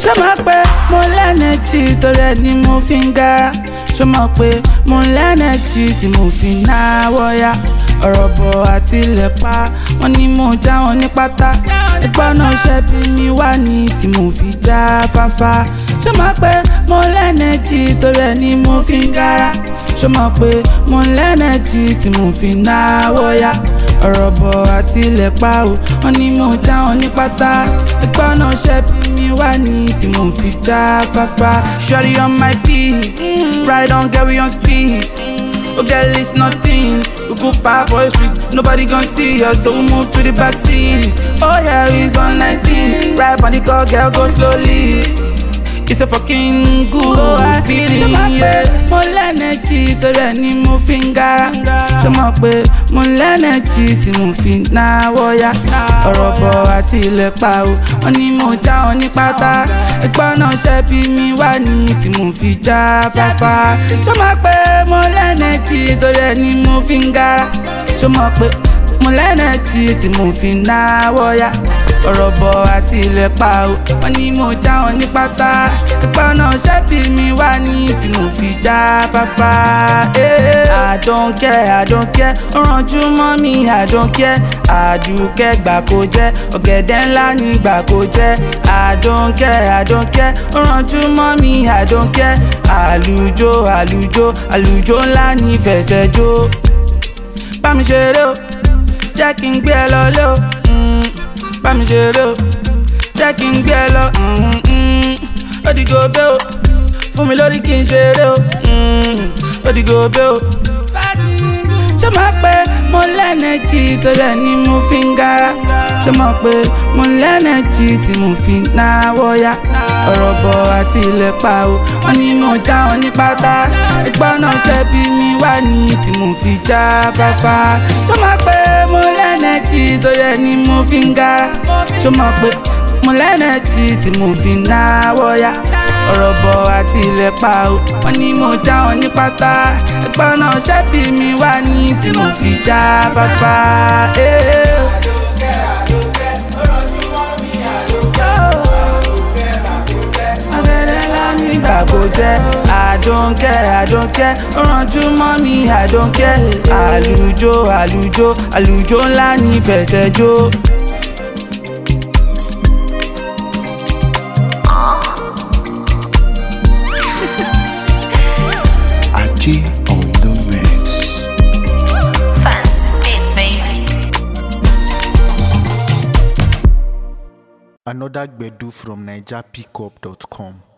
ṣé máa pé mo lẹ́nẹ̀jì torí ẹ̀ ni mo fi ń gara ṣé mọ̀ pé mo lẹ́nẹ̀jì tí mo fi náwó yá ọ̀rọ̀ bọ̀ àti ilẹ̀ pa wọ́n ní mo já wọn ní pátá ẹgbọ́n náà ṣẹ́bi mi wá ní tí mo fi já fáfá ṣé mọ̀ pé mo lẹ́nẹ̀jì torí ẹ̀ ni mo fi ń gara ṣé mọ̀ pé mo lẹ́nẹ̀jì tí mo fi náwó yá ọ̀rọ̀ bọ̀ àti ilẹ̀ pa o wọ́n ní mo já wọn ní pátá ẹgbọ́n náà ṣẹ́bi mi wá ní tí mo fi já fáfá. Shorty on my beat, ride on get we on speed. Oh girl, it's nothing. We go park for the street, nobody gon' see us, so we move to the back seat. Oh yeah, it's on 19. Ride on the car, girl, go slowly. It's a fucking good feeling, yeah. Mo lẹ́nẹ̀jì torí ẹ̀ ni mo fi ń gara. Ṣé mọ̀ pé mo lẹ́nẹ̀jì tí mo fi náwó yá? Ọ̀rọ̀ bọ̀ àti ilẹ̀ pa o, wọ́n ní mo já wọn ní pátá. Ẹgbọ́n náà ṣẹ́bi mi wá ní tí mo fi já fáfá. Ṣé mọ̀ pé mo lẹ́nẹ̀jì torí ẹ̀ ni mo fi ń gara? Ṣé mọ̀ pé mo lẹ́nẹ̀jì tí mo fi náwó yá? ọ̀rọ̀ bọ̀ àti ilẹ̀ pa o wọ́n ní mo já wọn ní pátá ẹ̀pọ̀ náà ṣẹ́bi mi wá ní tí mo fi já fáfá. àdónkẹ́ àdónkẹ́ ó rànjú mọ́ mi àdónkẹ́ àdùkẹ́ gbà kó jẹ́ ọ̀gẹ̀dẹ̀ ńlá ní gbà kó jẹ́ àdónkẹ́ àdónkẹ́ ó rànjú mọ́ mi àdónkẹ́ àlùjọ àlùjọ àlùjọ ńlá ní fẹsẹ̀ jó bá mi ṣeré o jẹ́ kí n gbé ẹ lọ lé o. Mm bá mi ṣeré o jẹ́ kí n gbé ẹ lọ ó di gòbé o fún mi lórí kí n ṣeré o ó di gòbé o. ṣé máa pé mo lẹ́nẹ̀jì torí ẹ̀ ni mo fi ń gara ṣé mọ̀ pé mo lẹ́nẹ̀jì tí mo fi náwó yá ọ̀rọ̀ bọ̀ àti ilẹ̀ pa o wọ́n ní mo já wọn ní pátá ẹgbọ́n náà ṣẹ́bi mi wá ní tí mo fi já fáfá ṣé máa pé mo lẹ́nẹ̀jì torí ẹ̀ ni mo fi ń gara ṣé mọ̀ pé mo lẹ́nẹ̀jì tí mo fi náwó yá ọ̀rọ̀ bọ̀ àti ilẹ̀ pa o wọ́n ní mo já wọn ní pátá ẹgbọ́n náà ṣẹ́bi mi wá ní tí mo fi já fáfá. nígbà kò jẹ́ àdónkẹ́ àdónkẹ́ ó rànjú mọ́ mi àdónkẹ́ àlùjọ àlùjọ àlùjọ ńlá ní fẹsẹ̀ jó. Aji on the mix. Fancy bit, baby. Another Gbedu from NigerPickup.com.